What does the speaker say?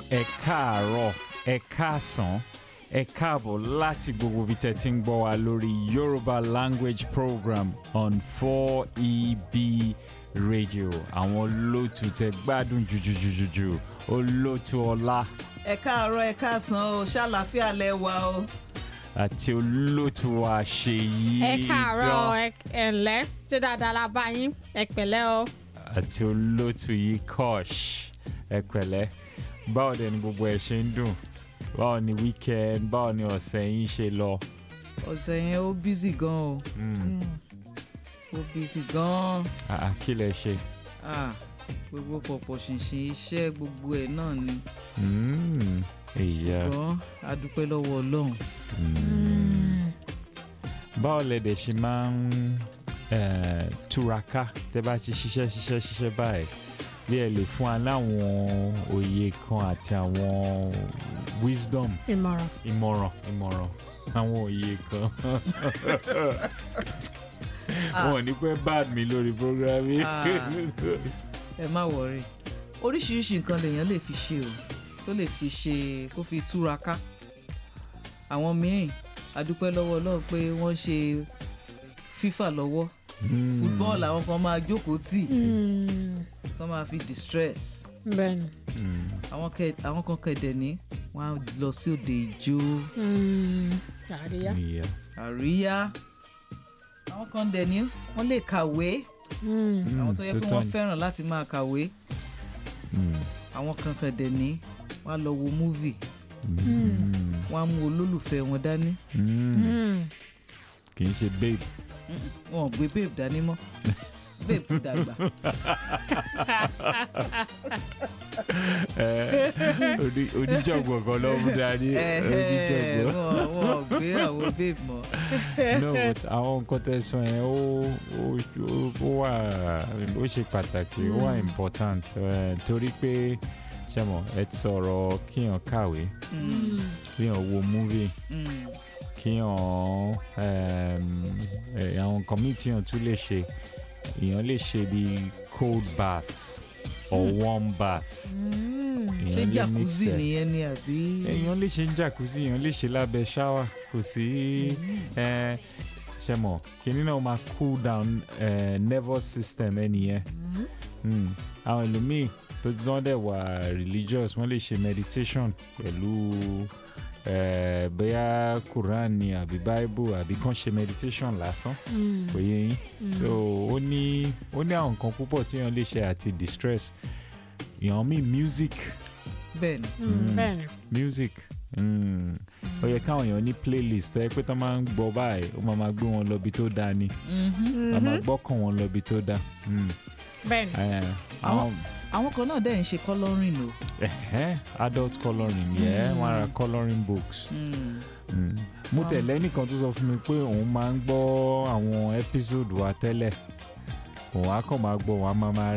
ẹ káàárọ̀ ẹ káàsán ẹ káàbọ̀ láti gbogbo ibi tẹ́ ti ń gbọ́ wa lórí Yoruba language program on 4EB radio àwọn olóòtú tẹ́ gbádùn jùjùjùjù olóòtú ọlá ẹ káàárọ̀ ẹ káàsán o ṣàlàáfíà lẹ wà o. àti olóòtú wa Ṣèyí ẹ káàárọ̀ gan- ẹ ẹ ǹlẹ́ ṣé dáadáa la bá yín ẹ pẹ̀lẹ́ o. àti olóòtú yìí Kosh ẹ pẹ̀lẹ́ báwo dẹ̀ ni gbogbo ẹ̀ ṣe ń dùn báwo ni weekend báwo ni ọ̀sẹ̀ yín ṣe lọ. ọ̀sẹ̀ yẹn ó bízì gan o Mm. ó bízì gan Ah, kí lẹ ṣe. ah gbogbo pọ̀pọ̀ ṣìnṣìn iṣẹ́ gbogbo ẹ̀ náà ni Mm, ìyá ṣùgbọ́n a dúpẹ́ lọ́wọ́ Ọlọ́run. báwo lẹ dẹ̀ ṣe máa ń eh, túraká tẹ́ bá ti ṣiṣẹ́ ṣiṣẹ́ ṣiṣẹ́ báyìí bí ẹ lè fún wa láwọn òye kan àti àwọn wisdom ìmọ̀ràn. ìmọ̀ràn ìmọ̀ràn àwọn òye kan Ah. wọn ò ní pẹ́ bad mi lórí program yìí. Ah. ẹ má wọrí oríṣiríṣi nǹkan lèèyàn lè fi ṣe o tó lè fi ṣe kó fi túraká àwọn míì a dúpẹ́ lọ́wọ́ Ọlọ́run pé wọ́n ṣe fífà lọ́wọ́ Mm. fútbọ́ọ̀lù àwọn kan máa jókòó tì Mm, tó máa fi distress bẹ́ẹ̀ni. Mm. àwọn kẹ àwọn kan kẹdẹ ní wọn á lọ sí òde ìjó Mm, àríyá. ìyá. àríyá àwọn kan dẹ ní wọn lè kàwé Mm, Mm, àwọn tó yẹ pé tọ́ wọn ni. fẹ́ràn láti máa kàwé Mm. àwọn kan kẹdẹ ní wọn á lọ wo múvì Mm. wọn á mú olólùfẹ́ wọn dání Mm. mm. kì í ṣe babe. Mm-mm, wọn ò gbé babe dání mọ́ babe ti dàgbà Eh, oní- oníjọ̀gbọ̀n kan ló mú dání Ẹhẹ́, oníjọ̀gbọ̀n. wọn wọn ò gbé àwọn babe mọ́ no but àwọn nǹkan tẹ́ sọ yẹn ó ó ó- ó wà ó ṣe pàtàkì ó wà important eh, torí pé ṣe mọ̀ ẹ ti sọ̀rọ̀ kíyàn kàwé Mm, kíyàn wo movie mm, kíyàn ehm, eh, àwọn nǹkan míì tíyàn tún lè ṣe èèyàn lè ṣe bí cold bath or warm bath Mm, ṣé èèyàn lè mix jacuzzi ẹ̀. nìyẹn ni àbí èèyàn lè ṣe ń jacuzzi èèyàn lè ṣe lábẹ́ ṣáwà kò sí ẹ, ṣe mọ̀ kìnìún náà máa cool down eh, nervous system ẹnìyẹn Mm. àwọn ẹlòmíì tó dán dẹ̀ wà religious wọ́n lè ṣe meditation pẹ̀lú eh, bóyá Quran ni àbí Bible àbí kàn ṣe meditation lásán mm, kò yé yín so ó ní ó ní àwọn nǹkan púpọ̀ tí èèyàn lè ṣe àti distress èèyàn míì music bẹ́ẹ̀ ni mm, bẹ́ẹ̀ni. music mm. ó yẹ káwọn èèyàn ní playlist ẹ pé tó máa ń gbọ́ báyìí ó máa máa gbé wọn lọ ibi tó dáa ni Mhm. ó máa gbọ́kàn wọn lọ ibi tó dáa Mm. bẹ́ẹ̀ni. Eh, àwọn àwọn kan náà dẹ̀ ń ṣe colouring o. ẹ̀hẹ́, adult colouring yẹ Mm. wọn ra colouring books Mm. Mm. mo Wow. tẹ̀lé ẹnìkan tó sọ fún mi pé òun máa ń gbọ́ àwọn episode wa tẹ́lẹ̀ òun á kàn máa gbọ́ òun á máa máa